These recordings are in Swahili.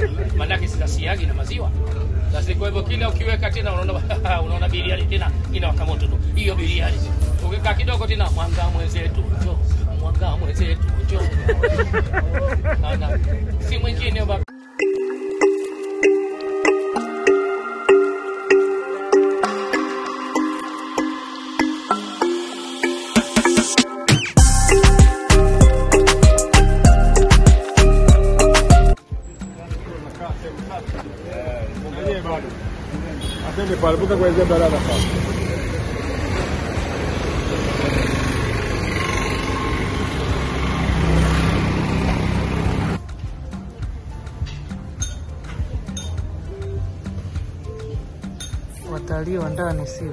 maanake sasa siagi na maziwa basi kwa hivyo kila ukiweka tena unaona unaona biriani tena inawaka moto tu hiyo biriani ukikaa kidogo tena mwanga mwenzetu njo mwanga mwenzetu njo Ana, si mwingine baba Atende pale, vuka kuanzia barabara sasa. Watalii wa ndani sio?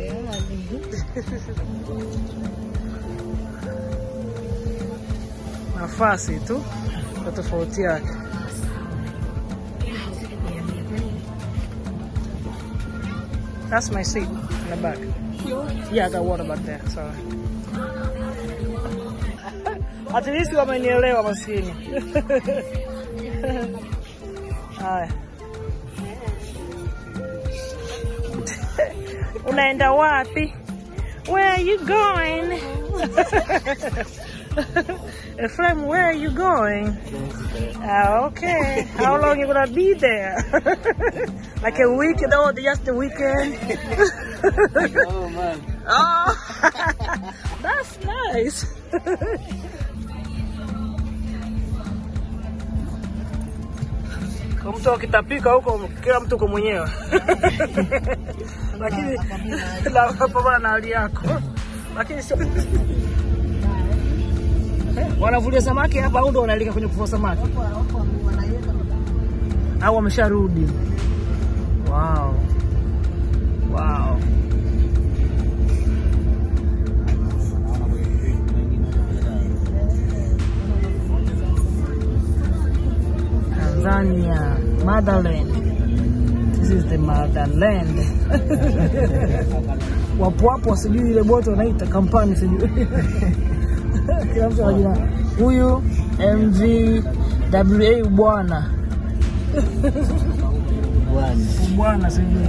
Nafasi tu kwa tofauti yake. That's my seat in the back. Yeah, I got water back there. Sorry. At least wamenielewa maskini. Haya. Unaenda wapi? Where are you going? Ephraim, where are you going? Ah, okay. How long you gonna be there? like a week? No, just a weekend. Oh man. oh, that's nice. Kwa mtu akitapika huko, kila mtu kwa mwenyewe, lakini la- pambana na hali yako, lakini sio wanavulia samaki hapa au ndo wanaelekea kwenye kuvua samaki au wamesharudi? Wow. Wow. Tanzania, motherland. This is the motherland. wapo wapo, sijui ile boti wanaita kampani, sijui kila mtu anajua huyu MVWA bwana Bwana. bwana, sijui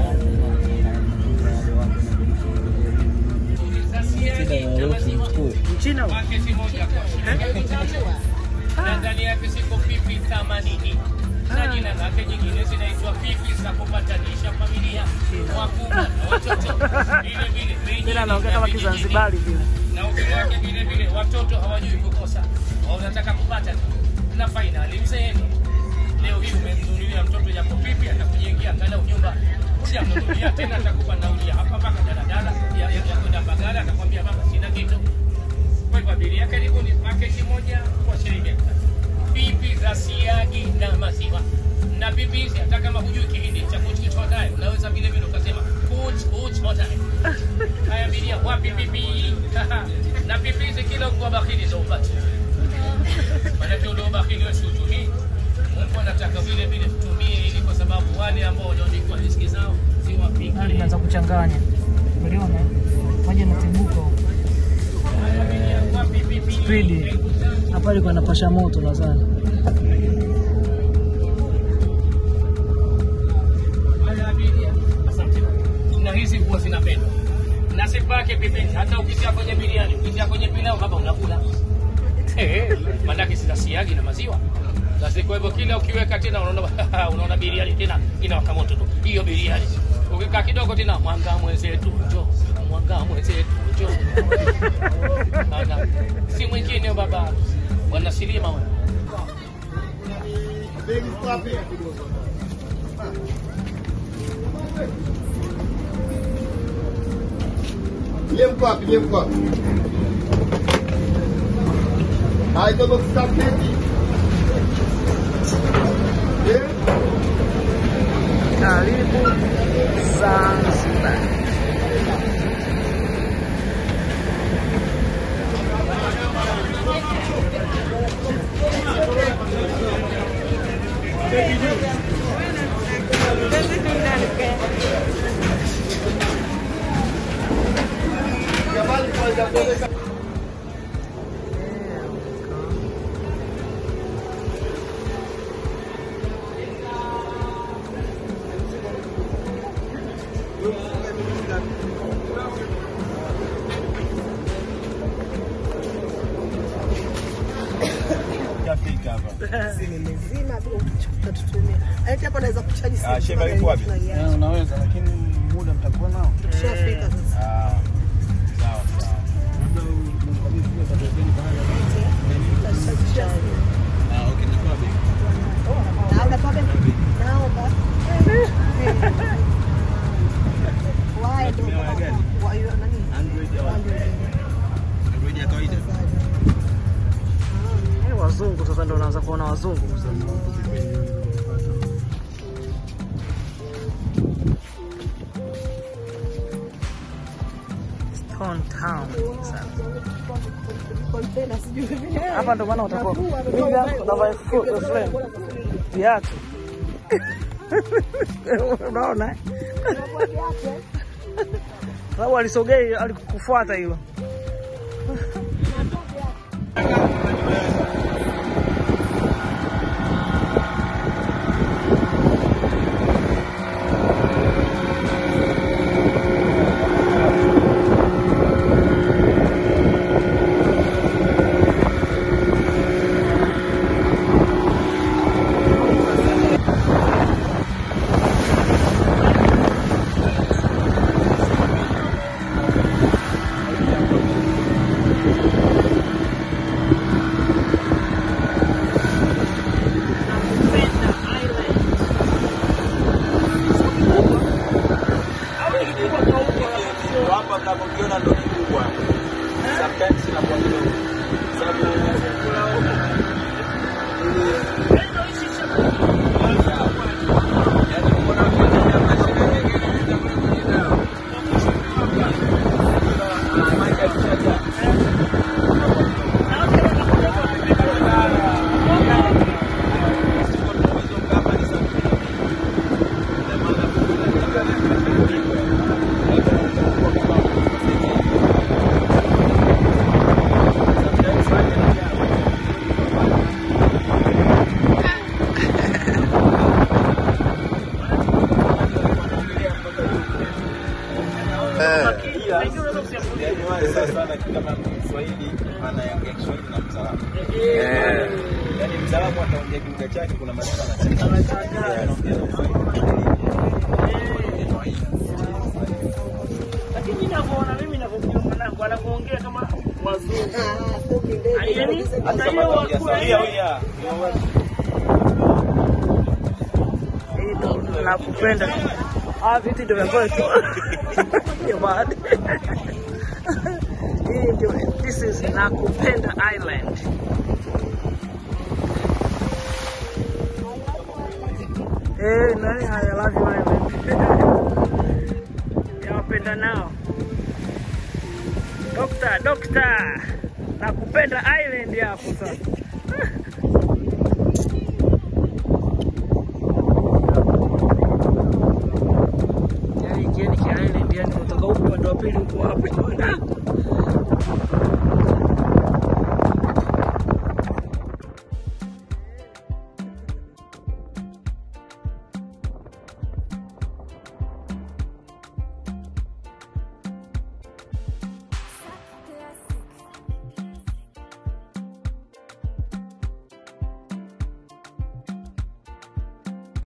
Mchina huyu. paketi moja kwa shilingi elfu tatu na ndani yake ziko pipi themanini na jina lake jingine zinaitwa pipi za kupatanisha familia wakubwa na watoto vile vile bei tena nyingi anaongea na kama vijijini. Kizanzibari vile. na ukili wake vile vile watoto hawajui kukosa wanataka kupata tu na fainali mzeeni leo hii umemnunulia mtoto yako pipi atakujengea angalau nyumba hujamnunulia tena atakupa nauli ya hapa mpaka daladala ya, ya, ya kwenda Mbagala atakwambia baba sina kitu kwa hivyo abiria karibuni paketi moja kwa shilingi elfu tatu pipi za siagi na maziwa na pipi hizi hata kama hujui kihindi cha kuchkichotae unaweza vile vile ukasema kuchkuchotae haya abiria wapi pipi na pipi hizi kila kwa bakili za upate maanake ule ubahili wewe siutumii Mungu anataka vile vile tutumie ili kwa sababu wale ambao walioandikwa riziki zao Hali ziwafikie inaanza kuchanganya. Uliona? Maji yanatibuka huko. wapi pipi Spidi. Hapa ilikuwa inapasha moto nadhani. Haya abiria, asante. na hizi huwa zinapendwa na sipake pembeni, hata ukitia kwenye biriani, ukitia kwenye pilau hapa unakula Eh, maanake sina siagi na maziwa basi. Kwa hivyo kila ukiweka tena unaona unaona biriani tena inawaka moto tu hiyo biriani. Ukikaa kidogo tena mwanga mwenzetu njo mwanga mwenzetu njo Ana, si mwingine baba bwana Silima wewe. Yeye mko wapi? Yeye mko wapi? Hai todo kusafiri. Eh? Karibu Zanzibar. Jamani kwa kueleza simu imezima tu utatutumia. Eti hapo naweza kuchaji simu. Ah, Sheba yuko wapi? Tunaiacha. Eh, unaweza lakini muda mtakuwa nao. Tushafika sasa. Ah, sawa sawa. Labda mkabidhi pia tabeni baada Tushafika. Ah, okay, nakuwa big. Naomba pabe. Naomba. Why do? Unatumia waya gani? Why you nani? Android au Android. Android ya kawaida? Yaani wazungu sasa ndio unaanza kuona wazungu. Stone Town. Sasa. Container sijui vile. Hapa ndo maana utakuwa mimi yangu na my foot friend. Viatu. Unaona? eh? Sababu alisogei alikufuata hilo. Hapa mnapokiona ndo kikubwa. Sometimes inakuwa kidogo. Sababu yaani mbona ukiangalia mashine nyingine inakuwa kujina. Ah, maji yakishajaa. Yaani wale sasa wana kama Kiswahili anaongea Kiswahili na Mzalamu. Yaani Mzalamu ataongea kilugha chake, kuna maneno anachanganya. Anaongea na Lakini mimi ninavyoona mimi ninavyokuwa mwanangu anakuongea kama wazungu. Ah, fupi ndefu. Yaani hata Sasa hiyo wanaongea wakula Swahili. hiyo Yeah, yeah. Hii ndo nakupenda. Ah, viti ndio vya kwetu. Jamani. Hii ndio this is Nakupenda Island. Eh, nani haya love you island. Yawapenda nao. Dokta, dokta. Nakupenda island hapo sasa. Yaani kieni ki island yani unatoka huko upande wa pili huko hapo.